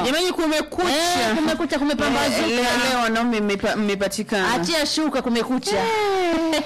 jamani kumekucha Eh, kumekucha, kumepambazuka. Eh, leo- leo wanaume mmepa- mmepatikana achia shuka kumekucha Eh.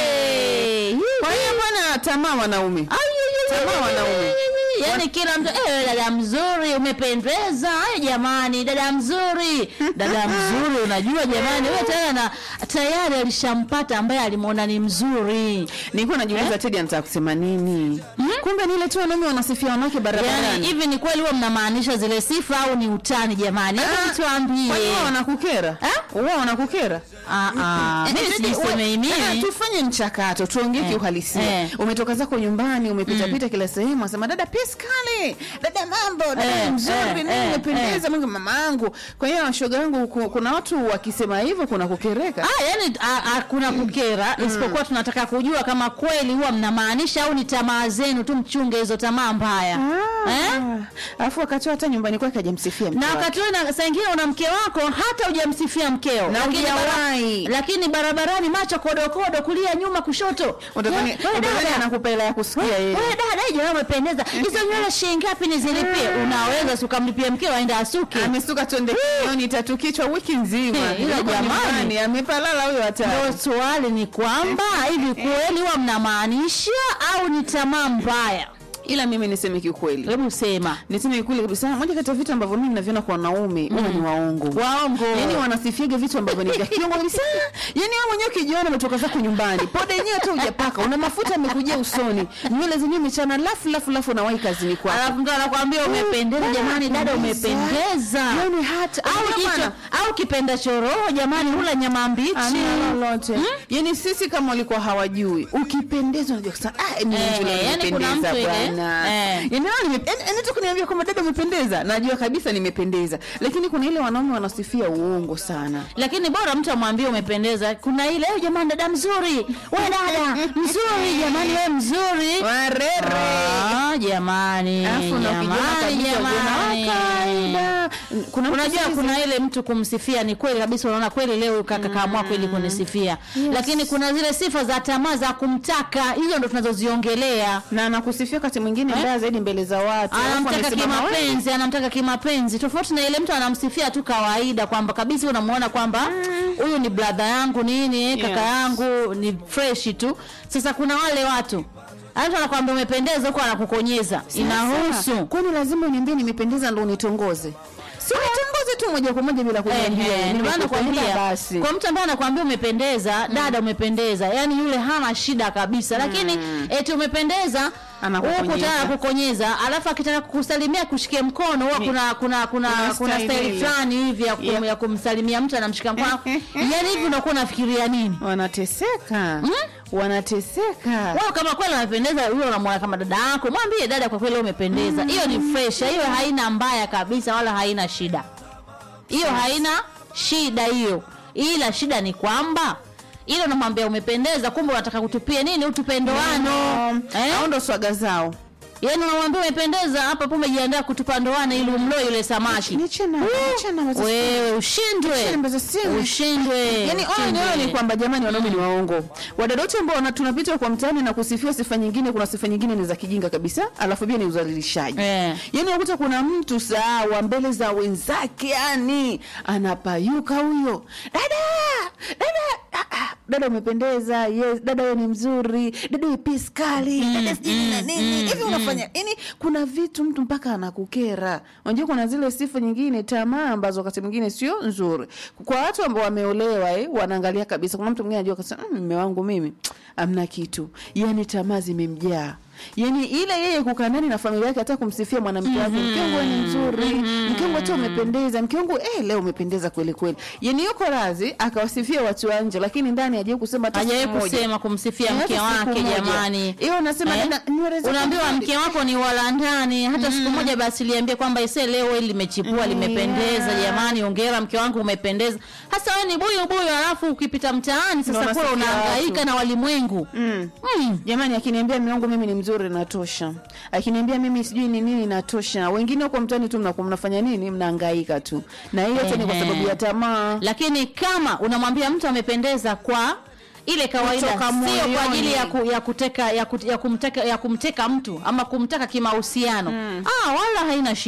Hey. kwa hiyo bwana tamaa wanaume Tamaa wanaume. yaani kila mtu eh, dada mzuri umependeza ay jamani dada mzuri dada mzuri unajua jamani wewe tayari na tayari alishampata ambaye alimwona ni mzuri nilikuwa najiuliza Teddy anataka kusema nini kumbe ni ile tu wanaume wanasifia wanawake yaani barabarani hivi ni kweli huwa mnamaanisha zile sifa au ni utani jamani hebu Ah, tuambie Kwani wao wanakukera Eh? wao wanakukera Ah, ah, Eh, mimi Teddy, sijisemei we- eh, mimi tufanye mchakato tuongee Eh, kiuhalisia eh. umetoka zako nyumbani umepitapita kila sehemu asema dada piskali dada mambo dada Eh, mzuri eh, nini eh, umependeza Mungu mama yangu kwa hiyo shoga yangu ku- kuna watu wakisema hivyo kuna kukereka Ah, yani ah, ah, kuna kukera isipokuwa tunataka kujua kama kweli huwa mnamaanisha au ni tamaa zenu tu mchunge hizo tamaa mbaya eh? alafu wakati hata nyumbani kwake hajamsifia mke na wake. wakati wewe na saa ingine una mke wako hata hujamsifia mkeo Na lakini, hujawahi. lakini barabarani macho kodokodo kulia nyuma kushoto Utadhani- Eh, wewe utadhani dada, anakupa hela ya kusikia wewe yeye dada hii jamaa umependeza hizo nywele shilingi ngapi nizilipie unaweza si ukamlipia mkeo aende asuke amesuka twende kioni tatu kichwa wiki nzima Eh, ila Yuko jamani. nyumbani, amepalala huyo Ndio hatari swali ni kwamba hivi kweli huwa mnamaanisha au ni tamaa mbaya ila mimi niseme kiukweli hebu sema niseme kiukweli kabisa moja kati ya vitu ambavyo mimi naviona kwa wanaume huwa ni waongo waongo yaani wanasifiaga vitu ambavyo ni vya kiongo kabisa yaani wewe mwenyewe ukijiona umetoka zako nyumbani poda yenyewe tu hujapaka una mafuta yamekujia usoni nywele zenyewe mechana lafu lafu lafu unawahi kazini kwako alafu mtu anakwambia umependeza jamani dada umependeza yaani hata au Ndio jicho maana- au kipenda choroho jamani hula nyama mbichi Hamna lolote yaani sisi kama walikuwa hawajui ukipendeza unajua kusema ah ni Eh, yule yaani kuna nimependeza mtu ile, bwana eh. yaani leo nime yaani yaani tu kuniambia kwamba dada umependeza najua kabisa nimependeza lakini kuna ile wanaume wanasifia uongo sana lakini bora mtu amwambie umependeza kuna ile "Eh, jamani dada mzuri we dada mzuri jamani we mzuri warere Ah, jamani Alafu na ukijiona jamani kabisa jamani ujiona, "Ah, kawaida." kuna mtu unajua siku kuna ile mtu kumsifia ni kweli kabisa unaona kweli leo huyu kaka kaamua kweli kunisifia lakini kuna zile sifa za tamaa za kumtaka hizo ndo tunazoziongelea na anakusifia wakati mwingine Eh? mbaya zaidi mbele za watu Alafu anamtaka amesimama, "Wewe, kimapenzi anamtaka kimapenzi tofauti na ile mtu anamsifia tu kawaida kwamba kabisa unamuona kwamba huyu ni bradha yangu nini kaka Yes. yangu ni fresh tu sasa kuna wale watu mtu anakwambia umependeza huko anakukonyeza inahusu Sasa, kwani lazima uniambie nimependeza ndo unitongoze si unitongoze tu moja kwa moja bila kuniambia Ehe, ndio maana nimekupenda nakwambia basi kwa mtu ambaye anakwambia umependeza dada umependeza yani yule hana shida kabisa lakini eti umependeza Anakukonyeza. huku tayari kukonyeza alafu akitaka kukusalimia kushikia mkono huwa kuna kuna kuna Kuna kuna style style ile. fulani hivi ya, kum, Yep. ya kumsalimia mtu anamshika mkono yani hivi unakuwa unafikiria nini wanateseka wanateseka wao kama kweli amependeza huyo unamwona kama dada yako mwambie dada kwa kweli wewe umependeza hiyo ni fresh hiyo haina mbaya kabisa wala haina shida hiyo haina shida hiyo ila shida ni kwamba ile unamwambia umependeza kumbe unataka kutupia nini utupendoano eh? au ndo swaga zao yaani unamwambia umependeza hapa po umejiandaa kutupa ndoana ili umloe yule samaki Niche na- niche na wazazi- wewe ushindwe Niche na wazazi- ushindwe Yaani ushindwe. onyo nyoyo ni kwamba jamani wanaume ni waongo. Wadada wote ambao wana- tunapita kwa mtaani na kusifiwa sifa nyingine, kuna sifa nyingine ni za kijinga kabisa, alafu pia ni udhalilishaji. Eh. Yaani unakuta kuna mtu sawa mbele za wenzake, yani anapayuka huyo. Dada! Dada! Ah, ah, Dada umependeza, yes, dada wewe ni mzuri, dada wewe piskali, dada sijui na nini. Hivi unafanya yani kuna vitu mtu mpaka anakukera. Unajua kuna zile sifa nyingine tamaa ambazo wakati mwingine sio nzuri. Kwa watu ambao wameolewa eh, wanaangalia kabisa. Kuna mtu mwingine anajua kasema "Mm, mume wangu mimi amna kitu. Yaani tamaa zimemjaa. Yaani ile yeye kukaa ndani na familia yake hata kumsifia mwanamke wake, mke wangu wewe ni mzuri, mke wangu hata umependeza, mke wangu eh, leo umependeza kweli kweli. Yaani yuko razi akawasifia watu wa nje, lakini ndani hajawahi kusema hata hajawahi siku moja. kusema kumsifia Eh, mke hata siku wake moja. jamani Hiyo unasema Eh? na- nywele zako unaambiwa nzuri. mke wako ni wala ndani hata siku moja basi liambie kwamba ise leo hili limechipua limependeza Yeah. jamani ongera mke wangu umependeza hasa wewe ni buyu buyu alafu ukipita mtaani Ndio sasa kule unasifia unahangaika watu. na walimwengu Mm. mm. Jamani, akiniambia mume wangu mimi ni mzuri natosha, akiniambia mimi sijui ni nini natosha. Wengine huko mtaani tu mnakuwa mnafanya nini? Mnahangaika tu, na hiyo yote ni kwa Ehe. sababu ya tamaa. lakini kama unamwambia mtu amependeza kwa ile kawaida Kutoka sio kwa moyoni. ajili ya, ku, ya kuteka ya, kut, ya, kumteka, ya kumteka mtu ama kumtaka kimahusiano ah, wala haina shida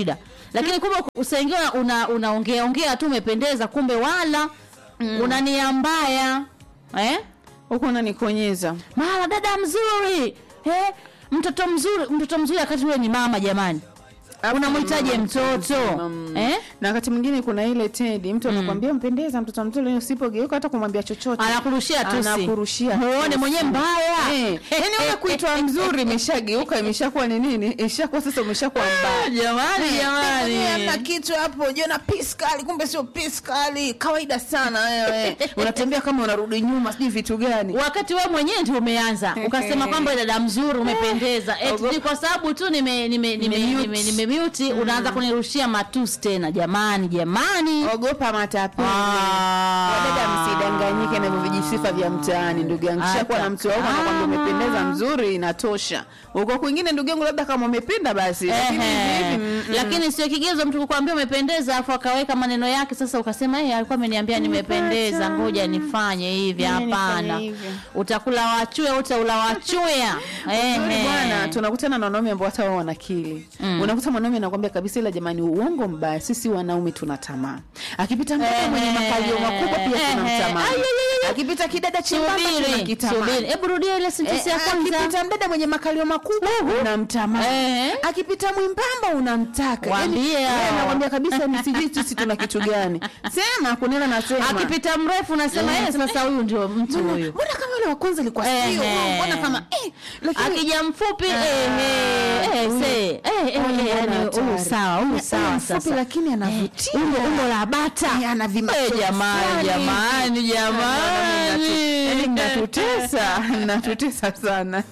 lakini kumbe usaingia una unaongea ongea tu umependeza kumbe wala una nia mbaya eh? huko unanikonyeza mara dada mzuri eh? mtoto mzuri mtoto mzuri wakati wewe ni mama jamani unamhitaji mtoto Mm. eh? na wakati mwingine kuna ile tedi mtu anakwambia mpendeza mtoto mzuri usipogeuka hata kumwambia chochote anakurushia tusi Anakurushia muone tusi. mwenyewe mbaya Eh, yaani wewe kuitwa mzuri imeshageuka imeshakuwa ni nini ishakuwa sasa umeshakuwa mbaya jamani Hamna jamani kitu hapo jiona piskali kumbe sio piskali kawaida sana wewe unatembea kama unarudi nyuma sijui vitu gani wakati wewe mwenyewe ndio umeanza ukasema kwamba dada mzuri umependeza eti Ogo- ni kwa sababu tu nime nime nime Nimemute. nime, nime mute unaanza kunirushia matusi tena jamani jamani ogopa matapeli Ah. wadada msidanganyike na hivyo vijisifa vya mtaani ndugu yangu Hata kishakuwa na mtu wako anakwambia kama. umependeza mzuri inatosha uko kwingine ndugu yangu labda kama umependa basi lakini Ehe. hivi hivi, mm, mm. lakini sio kigezo mtu kukwambia umependeza afu akaweka maneno yake sasa ukasema eh alikuwa ameniambia nimependeza ngoja nifanye hivi Ngoja nifanye hapana hivi. utakula wachuya utaula wachuya Uzuri bwana tunakutana na wanaume ambao hata wao wana akili unakuta mwanaume anakwambia kabisa ila jamani uongo mbaya sisi wanaume tuna tamaa akipita mtoto Ehe. mwenye makalio makubwa pia Ehe. tunamtamani Ai, ai, ai, ai. akipita kidada chembamba subiri tunakitamani subiri hebu rudia ile sentensi ya Eh, kwanza akipita mdada mwenye makalio makubwa unamtamani Eh. akipita mwembamba unamtaka Waambie Yaani, hao. wewe nakwambia kabisa ni sijui sisi tuna kitu gani sema kunena nasema akipita mrefu nasema Eh. eh sasa huyu ndio mtu Mbona- huyu mbona kama yule wa kwanza ilikuwa sio Ehe. mbona kama eh, lakini akija mfupi eh, Ah, eh, eh, huyu- se, eh, eh, huyu eh, yani bwana huyu hatari. sawa huyu Eh, sawa mfupi sasa lakini anavutia. umbo umbo la bata Eh, ana vima- Eh, jamani fulani. jamani jamani Yaani mnatutesa mnatutesa sana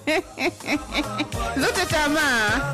zote tamaa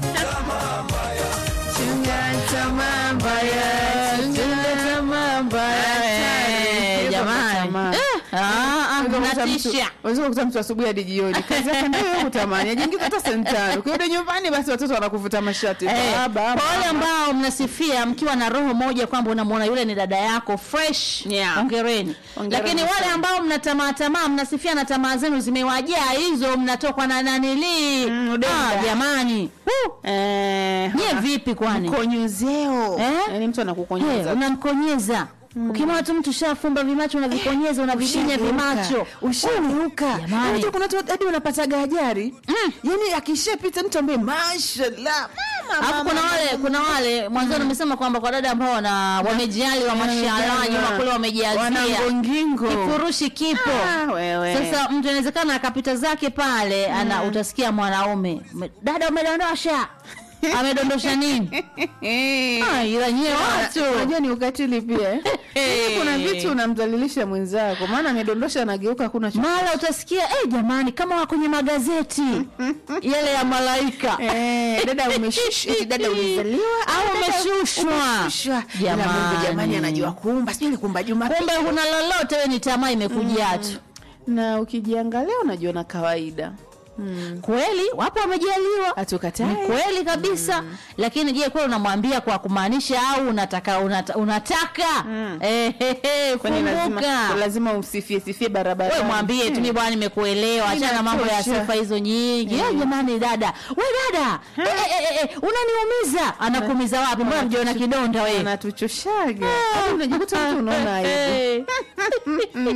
Chunga tamaa mbaya, chunga tamaa mbaya. Eh, jamani Tamaa. Eh, ah, ah, Unaweza kukuta mtu- natisha unaweza kukuta mtu asubuhi hadi jioni kazi yake ndio hiyo kutamani ajiingiza hata sentano ukirudi nyumbani basi watoto wanakuvuta mashati Eh, baba kwa wale mama. ambao mnasifia mkiwa na roho moja kwamba unamwona yule ni dada yako fresh Yeah. ongereni Hongereni lakini wale sana. ambao mna tamaa tamaa mnasifia na tamaa zenu zimewajaa hizo mnatokwa na nanilii Mm, udenda. ah, jamani uh, Eh, nyie vipi kwani mkonyezeo Eh? yaani mtu Eh, anakukonyeza unamkonyeza ukimwona tu mtu shafumba vimacho unavikonyeza unavidinya vimacho ushageuka Jamani. Unajua kuna watu hadi unapataga ajari yani akishapita mtu ambaye mashallah mama, alafu mama, kuna mama. wale kuna wale mwanzoni umesema kwamba kwa dada ambao wana wamejali wa mashallah nyuma kule wamejazia wanangongingo kifurushi kipo Ah, wewe. sasa mtu inawezekana akapita zake pale ana utasikia mwanaume "Me- dada umedondosha amedondosha nini Ah, ila nyie watu unajua ni ukatili pia eh? Yaani kuna vitu unamdhalilisha mwenzako maana amedondosha anageuka hakuna cho mara utasikia eh, jamani kama wa kwenye magazeti yale ya malaika Eh, dada umeshushwa eti dada umezaliwa Au dada umeshushwa. umeshushwa. Ila Mungu Jamani. jamani anajua kuumba sijui alikumba Jumapili kumbe huna lolote we ni tamaa imekujaa tu na ukijiangalia unajiona kawaida kweli wapo wamejaliwa hatukatai ni kweli kabisa lakini je kweli unamwambia kwa kumaanisha au unataka unata, unataka eh, he, he, kwani lazima, kumbuka lazima umsifie sifie we barabara mwambie tu mi bwana nimekuelewa achana na mambo ya Inatosha. sifa hizo nyingi mm. jamani dada we dada eh, eh, eh, eh, unaniumiza anakuumiza wapi mbona mjiona kidonda we anatuchoshaga Hadi unajikuta mtu unaona aibu Eh.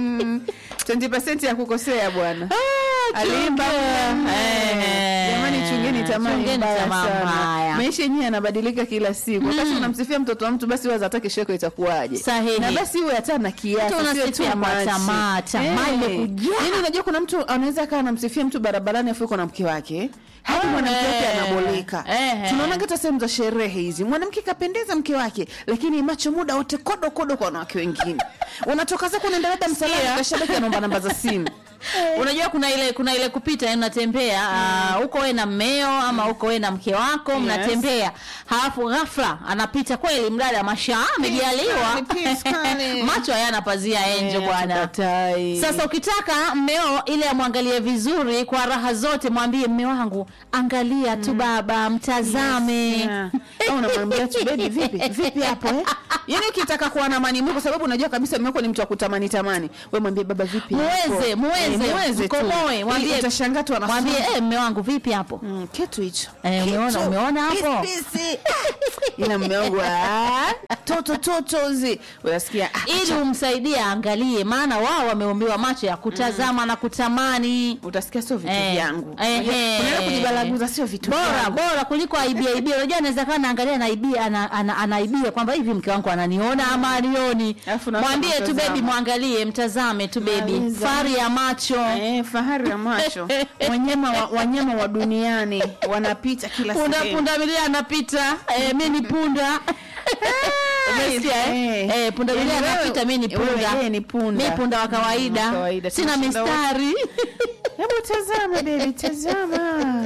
20% ya kukosea bwana Ah, alimba chunga. Eh. jamani chungeni tamaa ni Chungeni mbaya tamaa sana mbaya. maisha yenyewe yanabadilika kila siku wakati unamsifia mtoto wa mtu basi waza hata kesho yako itakuwaje Sahihi. na basi iwe hata na kiasi Mtu sio unasifia too kwa much. tamaa, tamaa Eh. imekujaa. Yaani unajua kuna mtu anaweza akawa anamsifia mtu barabarani afu yuko na mke wake hadi Ah, mwanamke wake eh. anaboleka Eh. tunaona hata sehemu za sherehe hizi mwanamke kapendeza mke wake lakini macho muda wote kodo kodo kwa wanawake wengine unatoka zako unaenda labda msalani Sikia. kashabaki anaomba namba za simu unajua kuna ile kuna ile kupita yani unatembea ah, huko we na mmeo ama huko we na mke wako mnatembea halafu ghafla anapita kweli mdada mashaa amejaliwa Peace, peace, macho hayana pazia enje Eh, bwana hatukatai. sasa ukitaka mmeo ili amwangalie vizuri kwa raha zote mwambie mme wangu angalia tu baba mtazame Yeah. Au unamwambia tu bebi vipi vipi hapo eh? yaani ukitaka kuwa na amani mwiko kwa sababu unajua kabisa mume wako ni mtu wa kutamani tamani we mwambie baba vipi muweze hapo? muweze Eh, muweze tu. mkomoe Ili mwambie utashangaa tu anasema, mwambie eh mme wangu vipi hapo mm, kitu hicho Eh, umeona- Kitu. umeona hapo? Pisi, pisi. ila mume wangu ah, toto totozi unasikia ah, ili umsaidie aangalie maana wao wameumbiwa macho ya kutazama na kutamani utasikia sio vitu Eh, vyangu ehe. unaenda kujibalaguza sio vitu bora vyangu. bora kuliko aibia ibia unajua anaweza kaa naangalia anaibia ana, ana, anaibia kwamba hivi mke wangu ananiona ama anioni Alafu naanza mwambie tu kumtazama. bebi mwangalie mtazame tu bebi Maliza. fari ya macho Eh, fahari ya macho wanyama wa, wanyama wa duniani wanapita kila punda sehemu. punda milia anapita eh, mi ni punda Umesikia, eh? eh. Eh, punda milia Yaani wewe- anapita mi ni wewe punda yeye ni punda. mi punda wa kawaida, Wa kawaida. sina Tunashinda wote. mistari hebu tazama bebi tazama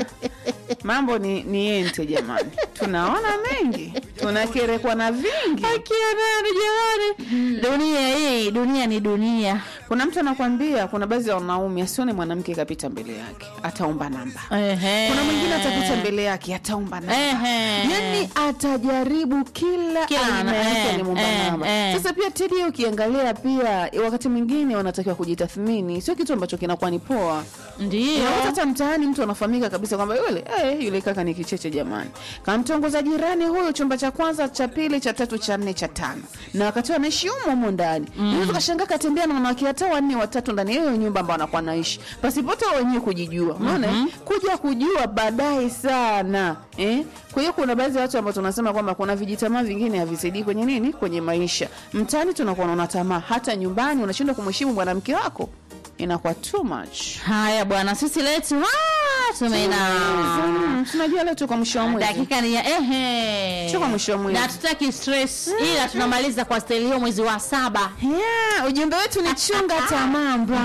mambo ni, ni ente jamani tunaona mengi tunakerekwa na vingi akia nani jamani dunia hii dunia ni dunia kuna mtu anakwambia kuna baadhi ya wanaume asione mwanamke kapita mbele yake ataomba namba Ehe. kuna mwingine atapita mbele yake ataomba namba Ehe. yani atajaribu kila, Kila aina ana- ya mtu eh, alimwomba eh, namba eh. sasa pia tedi ukiangalia pia wakati mwingine wanatakiwa kujitathmini sio kitu ambacho kinakuwa ni poa ndio Unakuta hata mtaani mtu anafahamika kabisa kwamba yule eh, yule kaka ni kicheche jamani kamtongoza jirani huyo chumba cha kwanza cha pili cha tatu cha nne cha tano na wakati huo anaishi humo humo ndani mm. kashangaa katembea na wanawake hata wanne watatu ndani ya hiyo nyumba ambao anakuwa naishi pasipote wao wenyewe kujijua unaona mm kuja kujua baadaye sana eh? kwa hiyo kuna baadhi ya watu ambao tunasema kwamba kuna vijitamaa vingine havisaidii kwenye nini kwenye maisha mtaani tunakuwa naona tamaa hata nyumbani unashindwa kumheshimu mwanamke wako inakuwa too much haya bwana sisi letu ah, tumeina Mm, tunajua leo tuko mwisho wa mwezi dakika ni ya ehe Tuko mwisho wa mwezi. na tutaki stress ila tunamaliza kwa staili hiyo mwezi wa saba Yeah, ujumbe wetu ni chunga tamaa mbaya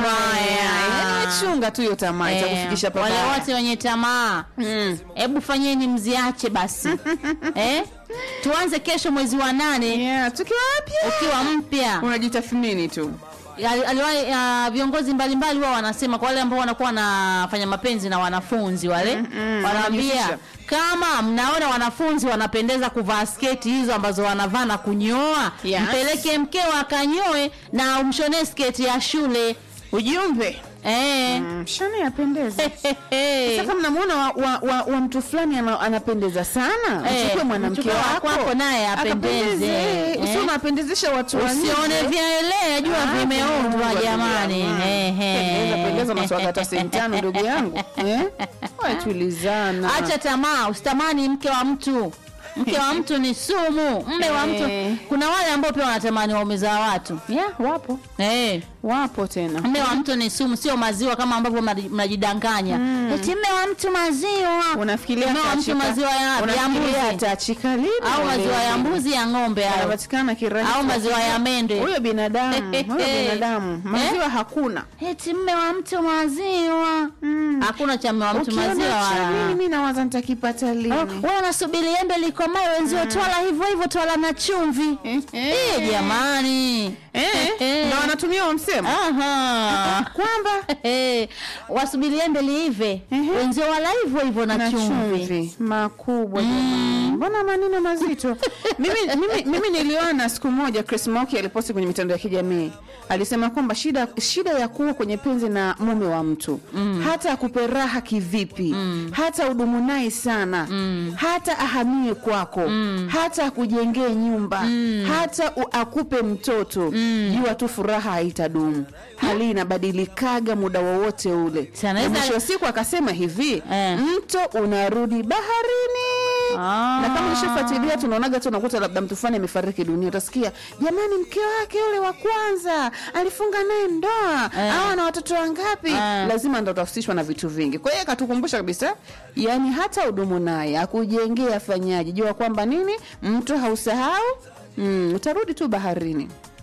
Mbaya. Yaani chunga tu hiyo tamaa Eh, itakufikisha wale pabaya wote wenye tamaa Mm. hebu fanyeni mziache basi eh? tuanze kesho mwezi wa nane Yeah, tukiwa wapya ukiwa mpya unajitathmini tu Ali- aliwahi uh, viongozi mbalimbali wao wanasema kwa wale ambao wanakuwa wanafanya mapenzi na wanafunzi wale mm, wanaambia wanajihusisha. kama mnaona wanafunzi wanapendeza kuvaa sketi hizo ambazo wanavaa na kunyoa Yes. mpeleke mkeo akanyoe na umshonee sketi ya shule ujumbe eh. mm, shani yapendeza sasa mnamwona wa, wa, wa, wa mtu fulani ana, anapendeza sana Eh, mchukue mwanamke mchukue wako wako naye apendeze. Akapendeze. Eh. Usio unapendezesha watu wa usione nje. vyaelea jua Ah, vimeundwa vimeundwa, jamani jamani. Ehe. Pendeza, pendeza maswala hata sehemu tano ndugu yangu eh? Wae tulizana acha tamaa usitamani mke wa mtu mke wa mtu ni sumu mme wa mtu Eh. kuna wale ambao pia wanatamani waume za watu yeah, wapo eh. wapo tena mme wa mtu ni sumu sio maziwa kama ambavyo mnaji- mnajidanganya eti mme wa mtu maziwa unafikiria mme wa mtu ataachika- maziwa ya, ya unafikiria mbuzi ataachika lini au maziwa ya leo? mbuzi ya ng'ombe hayo anapatikana kirahisi au maziwa ya mende huyo binadamu huyo binadamu maziwa hakuna eti mme wa mtu maziwa Mm. hakuna cha mme wa mtu Ukiona maziwa cha wala nini, mi nawaza nitakipata lini wewe unasubiri embe likomae wenzio twala hivyo hivyo twala na chumvi Eh, eh. Eh, jamani Eh, Eh. ndo wanatumia wa msemo Aha. kwamba Eh, wasubiri embe liive Ehe. wenzio wala hivyo hivyo na, na chumvi chumvi makubwa jamani. mbona maneno mazito mimi, mimi, mimi niliona siku moja Chris Moki aliposti kwenye mitandao ya kijamii alisema kwamba shida, shida ya kuwa kwenye penzi na mume wa mtu mm. hata akupe raha kivipi mm. hata udumu naye sana mm. hata ahamie kwako mm. hata akujengee nyumba mm. hata u, akupe mtoto mm. jua tu furaha haitadumu hali inabadilikaga muda wowote ule Si anaweza- Na mwisho wa siku akasema hivi Eh. mto unarudi baharini Ah. na kama nishafuatilia tunaonaga tu unakuta labda mtu fulani amefariki dunia utasikia jamani mke wake yule wa kwanza alifunga naye ndoa Eh. au ana watoto wangapi Eh. lazima ndo utahusishwa na vitu vingi kwa hiyo akatukumbusha kabisa yani hata udumu naye akujengea afanyaje jua kwamba nini mtu hausahau mm, utarudi tu baharini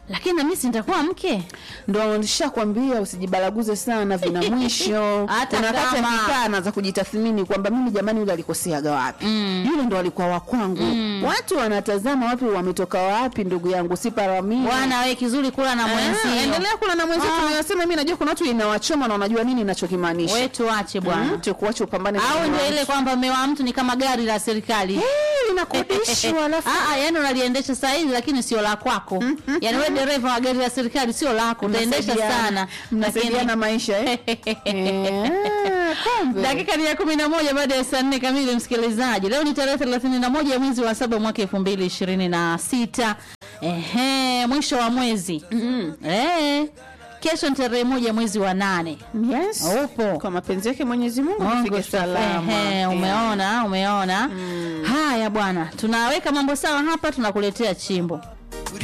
lakini nami si nitakuwa mke ndo nishakwambia usijibalaguze sana vina mwisho Hata Kuna wakati kama- akikaa anaanza kujitathmini kwamba mimi jamani yule alikoseaga wapi yule ndo alikuwa wa kwangu watu wanatazama wapi wametoka wapi ndugu yangu si paramia bwana we kizuri kula na Ah, mwenzio endelea kula na mwenzio Ah. tunayosema mimi najua kuna watu inawachoma na wanajua nini ninachokimaanisha we tuache bwana Mm, tukuache upambane na au mume ndio wa ile mtu. kwamba mme wa mtu ni kama gari la serikali Eh, linakodishwa alafu Ah, ah, yani unaliendesha saa hizi lakini sio la kwako yani we dereva wa gari la serikali sio lako utaendesha Mnasaidiana. sana mnasaidiana maisha eh? Eh, kumbe. dakika ni ya kumi na moja baada ya saa nne kamili msikilizaji leo ni tarehe thelathini na moja mwezi wa saba mwaka elfu mbili ishirini na sita ehe mwisho wa mwezi eh, kesho ni tarehe moja mwezi wa nane yes. upo kwa mapenzi yake mwenyezi mungu Mungu tufike salama Ehe, Eh. umeona umeona haya bwana tunaweka mambo sawa hapa tunakuletea chimbo